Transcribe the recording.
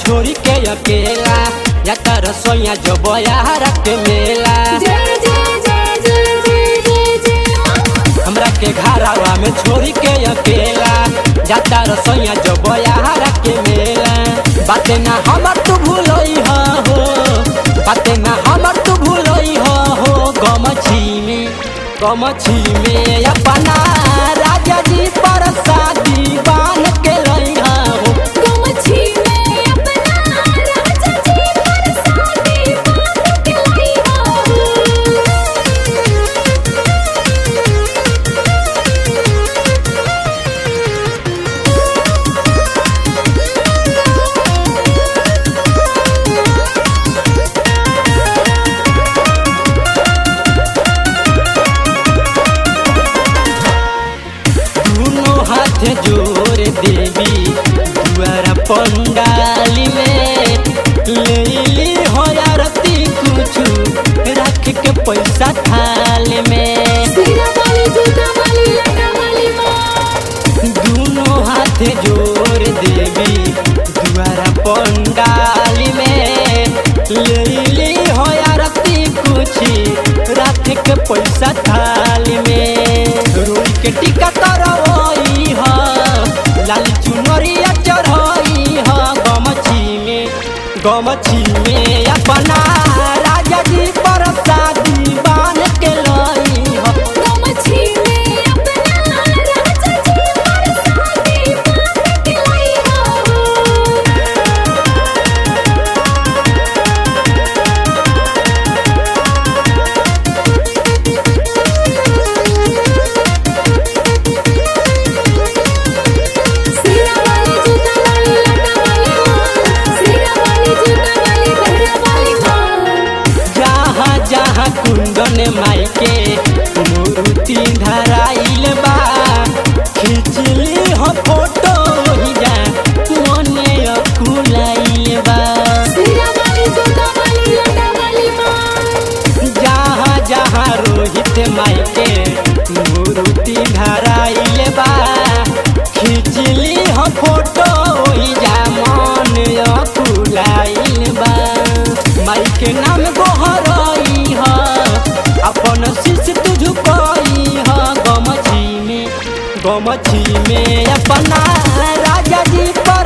छोड़ी के अकेला जाता रसोईया जो बयारा के मेला जय जय जय जय जय जय जय हमरा के घरवा में छोड़ी के अकेला जाता रसोईया जो बयारा के मेला बाते ना हमर तू भूलई हो बाते ना हमर तू भूलई हो गमछी में गमछी में अपना राजा जी पर शादी बान के लई हो गमछी में अपना राजा जी पर शादी बांध के लाई हो दोनों हाथ जोड़ देवी दुआरा पंडाली में ले ली हो आरती कुछ रख के पैसा थाल में सिरा वाली जूता वाली लटा वाली माँ दोनों हाथ जोड़ देवी दुआरा पंडाली में ले ली हो आरती कुछ रख के पैसा थाल में रोई के टिका तरवई ह लाल चुनरिया चढ़ई ह गमछी में गमछी में अपना राजा जी पर शादी बान के लई ह गमछी में अपना राजा जी पर शादी बांध के लाई हो सिरा वाली जूता वाली लटा वाली माँ सिरा वाली जूता वाली लटा वाली माँ जहाँ जहाँ कुंदन माई के मूर्ति धराइल बा खिंचली हो फोटो ही जा मने अकुलाइल बा सिरा वाली जूता वाली लटा वाली माँ जहाँ जहाँ रोहित माई के मूर्ति धराइल बा खिंचली हो फोटो ही जा मन अकुलाइल बा माई के नाम गोहरई ह अपन शिष्य तू झुकई ह गमछी में गमछी में अपना राजा जी पर